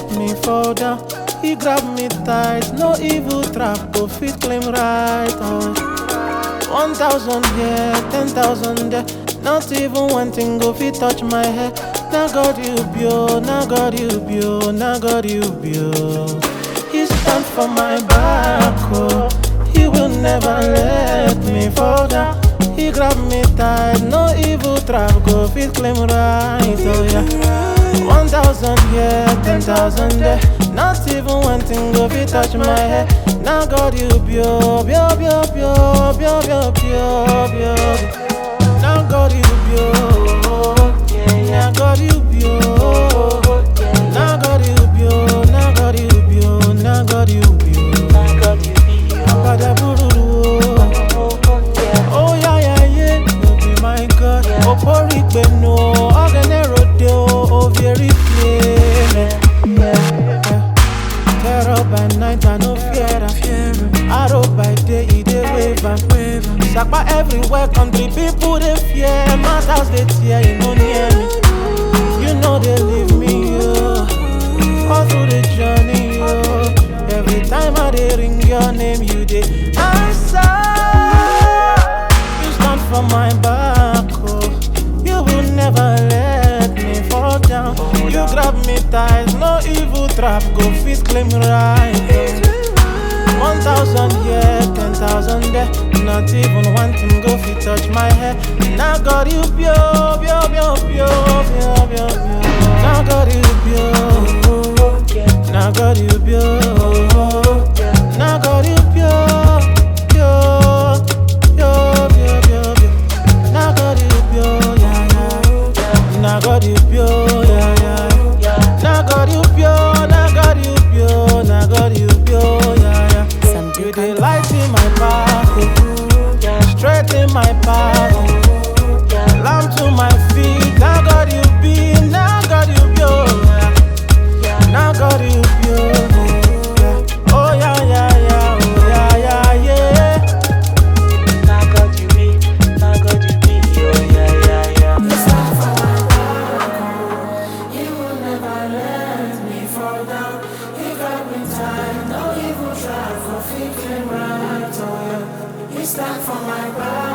me fall down. He grab me tight, no evil trap go fit claim right. Oh. One thousand here, ten thousand there. Not even one thing go fit touch my head. Now God you bio, now God you bio, now God you bio. He stand for my back, oh. He will never let me fall down. He grab me tight, no evil trap go fit claim right, oh yeah. One thousand here, ten thousand there. Not even one thing go fit touch my head. Now God you bio, bio, bio, bio, bio, bio, bio, bio. Now God you bio, now God you bio, now God you bio, now God you bio, now God you bio. Pada bururu, oh yeah yeah yeah, you be my God. Opori gbenu, ogene rode o, o very Terror by night, I no fear am. Arrow by day, e dey wave am. Sapa everywhere, country people dey fear. Matters dey tear, e no near me. You know they leave me, yo. All through the journey, yo. Every time I dey ring your name, you dey answer. You stand for my back, oh. You will never let me fall down. You grab me tight, no evil trap go fit claim right. oh. One thousand here, ten thousand there. Not even one thing go fit touch my head. Now God you bio, bio, bio, bio, bio, bio, bio. Now God you bio. Now God you bio. Now God you bio, bio, bio, bio, bio, bio. Now God you bio, yeah, yeah. Now God you bio, yeah, yeah. Now God you bio, now God you bio, now God you bio, yeah, yeah. Some You do dey kind light in my path, oh. straight in my path, oh. lamp to my feet. Now God you be, now God you be, oh, yeah. now God you be, oh, yeah. oh yeah yeah yeah, oh yeah yeah yeah. He will never let me fall down. He got me tight, no evil try for fixing right. Oh yeah, he stand for my back.